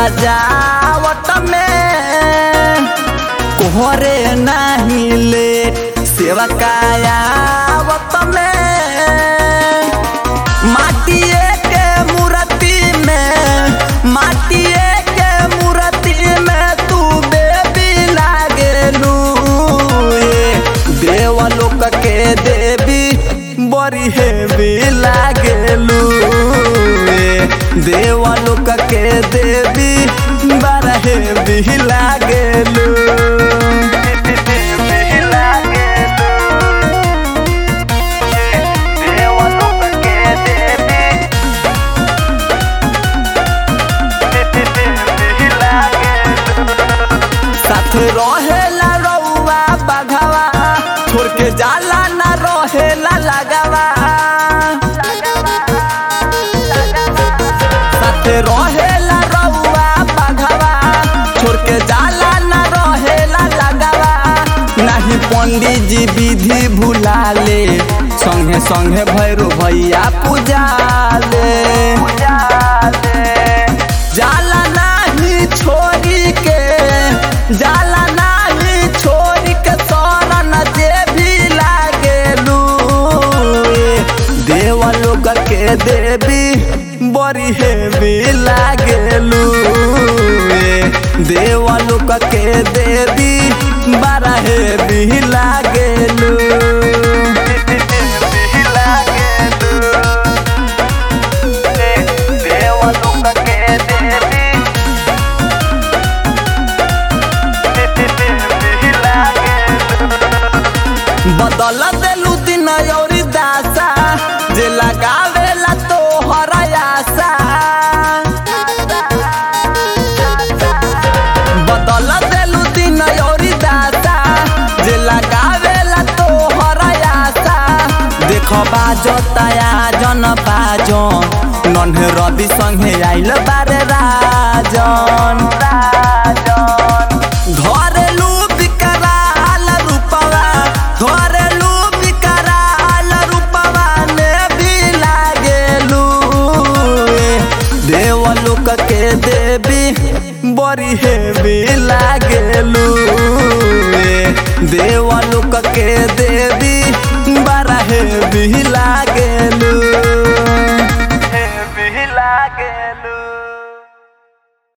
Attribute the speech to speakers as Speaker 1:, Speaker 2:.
Speaker 1: सजावट में कोहरे नहीं लेट सेवा कायावत में माटिए के मूर्ति में माटिए के मूर्ति में तू बेबी लागेलू ये देवलोक के देवी बड़ी हेवी लागेलू ये देवलोक के देवी बड़ा हेवी लागेलू देवलोक के देवी साथ रहेला रउआ बघवा छोड़ के जाला ना रहेला लगावा साथ रहेला रउआ बघवा छोड़ के जाला ना रहेला लगावा नहीं पंडित जी विधि भुलाले संगे संगे भैरो भैया पूजाले जाला नाही छोरी के जाला नाही छोरी के शरण जे भी लागेलू देवलोक के देवी बड़ी हेवी लागेलू देवलोक के देवी बड़ा हेवी लागेलू देवलोक के देवी बदल देलू दिन औरी दासा जे लगावेला तो हरयासा बदल देलू दिन औरी दासा जे लगावेला तो हरयासा देख बाजताया जन बाजन नन्हे रवि संगे आइल बारे राजन धरेलू विकराल रूपवा धरेलू विकराल रूपवा ने भी लागेलू देवलोक के देवी बड़ी हेवी लागेलू देवलोक के देवी बड़ा हेवी लागेलू हेवी लागेलू